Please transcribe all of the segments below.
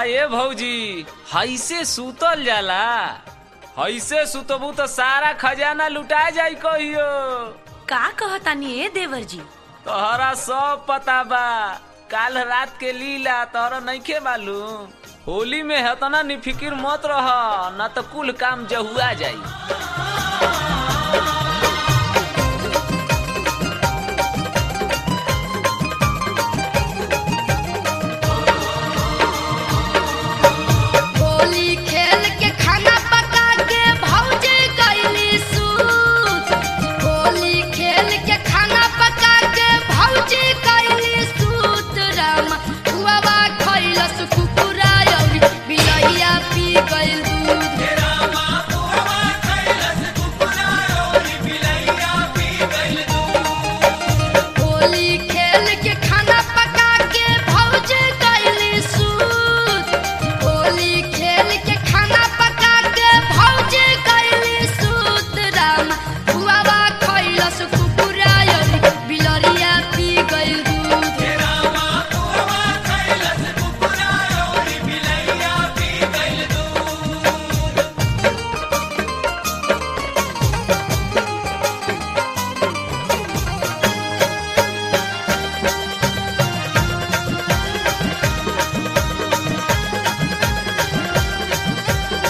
ए भौजी हैसे सुतल जाला हैसे सुतबू तो सारा खजाना लुटा जाई कहियो का कहतानी ए देवर जी तोहरा सब पता बा काल रात के लीला तोहरा नइखे मालूम होली में हतना निफिकिर मत रह न तो कुल काम जहुआ जाई होली खेल के खाना पका के भौजी गईली सूत होली खेल के खाना पका के भौजी गईली सूत राम हुआवा खइलस कुकुरा अउरी बिलहिया पी गइल दूध होली खेल के खाना पका के भौजी गईली सूत होली खेल के खाना पका के भौजी गईली सूत राम हुआवा खइलस कुकुरा अउरी बिलरिया पी गइल दूध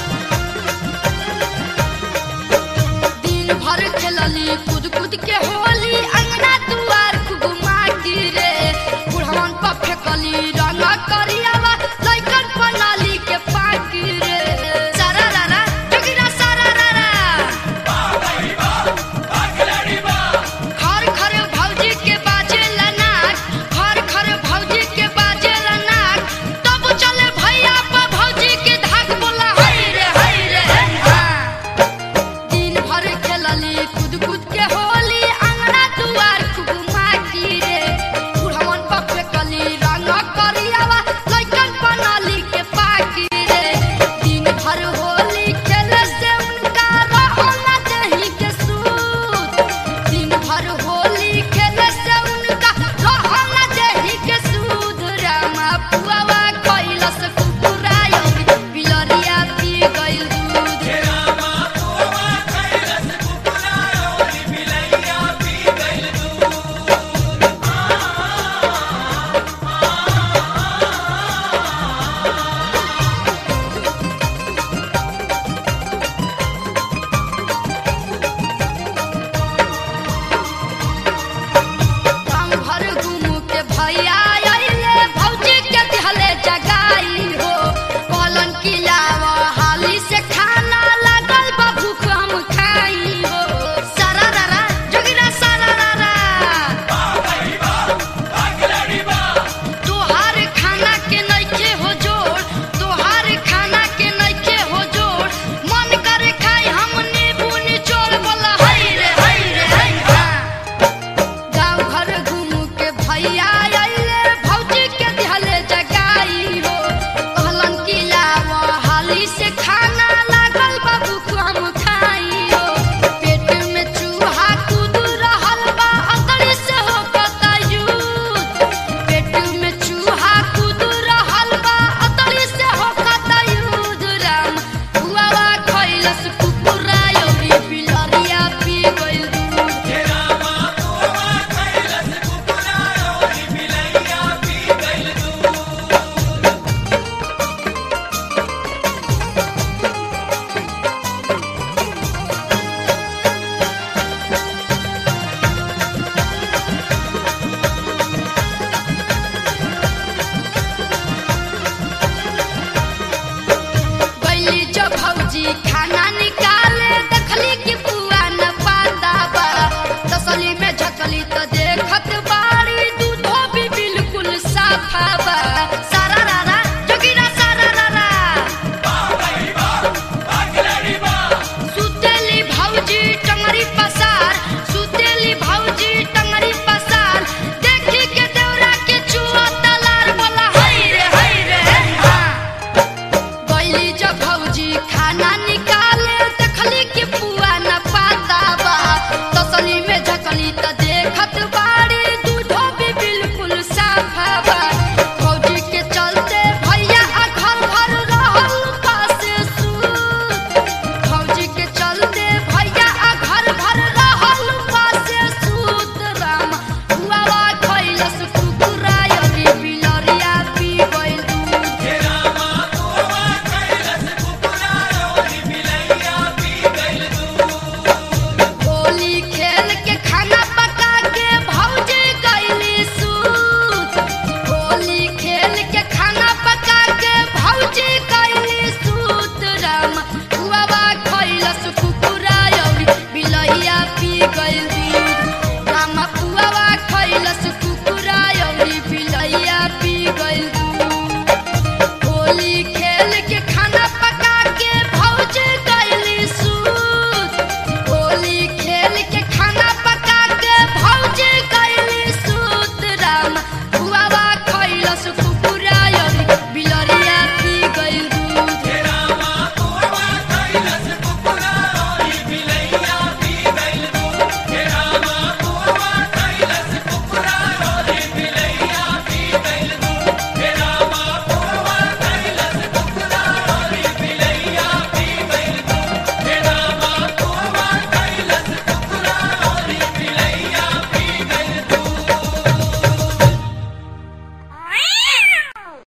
दिन भर खेलली कूद कूद के होली